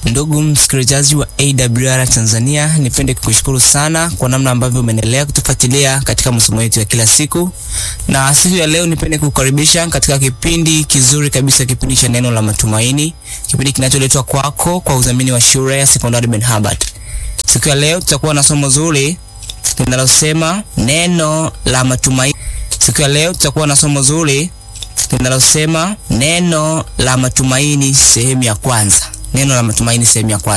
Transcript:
Ndugu msikilizaji wa AWR Tanzania, nipende kukushukuru sana kwa namna ambavyo umeendelea kutufuatilia katika masomo yetu ya kila siku, na siku ya leo nipende kukukaribisha katika kipindi kizuri kabisa, kipindi cha neno la matumaini, kipindi kinacholetwa kwako kwa udhamini wa shule ya sekondari Ben Habart. Siku ya leo tutakuwa na somo zuri linalosema neno la matumaini. Siku ya leo tutakuwa na somo zuri linalosema neno la matumaini sehemu ya kwanza. Neno la matumaini sehemu ya kwanza.